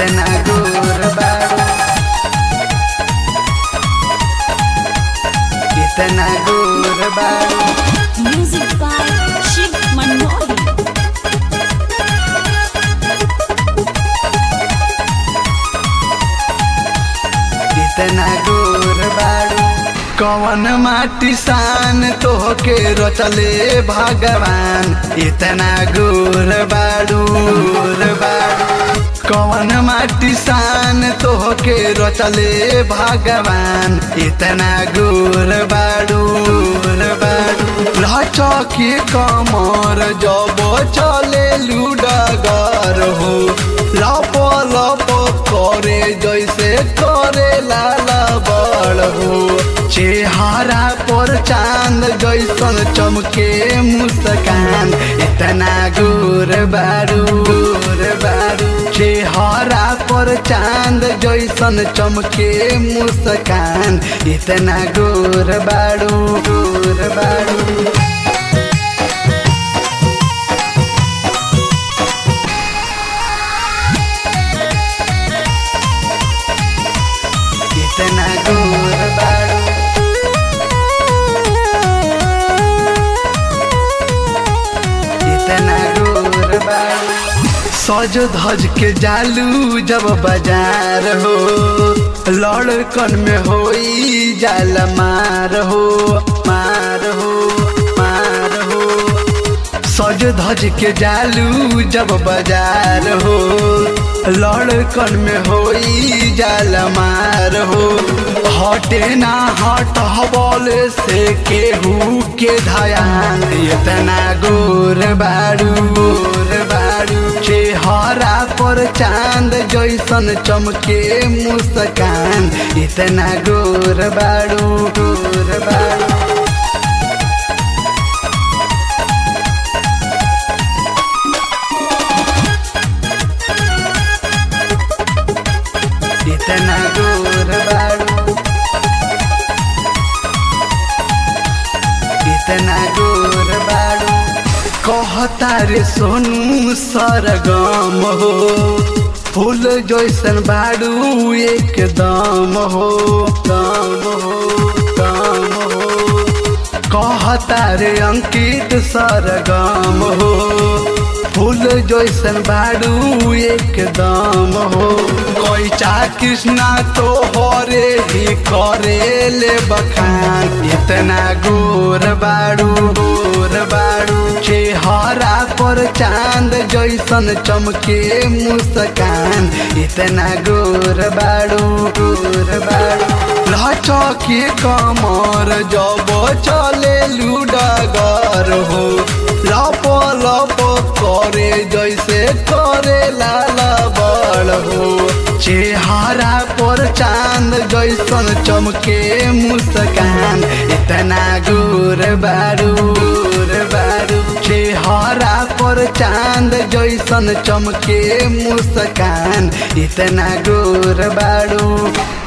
इतना गोर बारू इतना गोर बारू Music by Shiv Manohar. इतना गोर बारू कवन माटी सान तोहके रचले भगवान इतना गोर बारू गोर बारू कवन माटी सान तोहके रचले भगवान इतना गोर बारू गोर बारू लचके कमर जब चले लुडगर हो लप लप करे जैसे करे लाला बड़ हो चेहरा पर चांद जैसन चमके मुस्कान इतना गोर बारू गोर बारू चेहरा पर चांद जैसन चमके मुस्कान इतना गोर बारू गोर बारू इतना गोर बारू इतना गोर बारू सज धज के जालू जब बाजार हो लड़कन में होई जाल मार हो मार हो मार हो सज धज के जालू जब बाजार हो लड़कन में होई जाल मार हो हटे ना हट हबल से केहू के धयान इतना गोर बारू गोर बारू चेहरा पर चांद जैसन चमके मुस्कान इतना गोर बारू गोर बारू इतना गोर बारू इतना गोर बारू कहता रे सोनू सरगम हो फूल जैसन बारू एकदम हो दम हो दम हो कहता रे अंकित सरगम हो फूल जैसन बारू एकदम हो कैचा कृष्णा तो हरे ही करे ले बखान इतना गोर बारू गोर बारू चेहरा पर चांद जैसन चमके मुस्कान इतना गोर बारू गोर बारू लचके कमर जब चले लुडगर हो लप लप करे जैसे करे लाला बड़ हो चेहरा पर चांद जैसन चमके मुस्कान इतना गोर बारू गोर बारू चेहरा पर चांद जैसन चमके मुस्कान इतना गोर बारू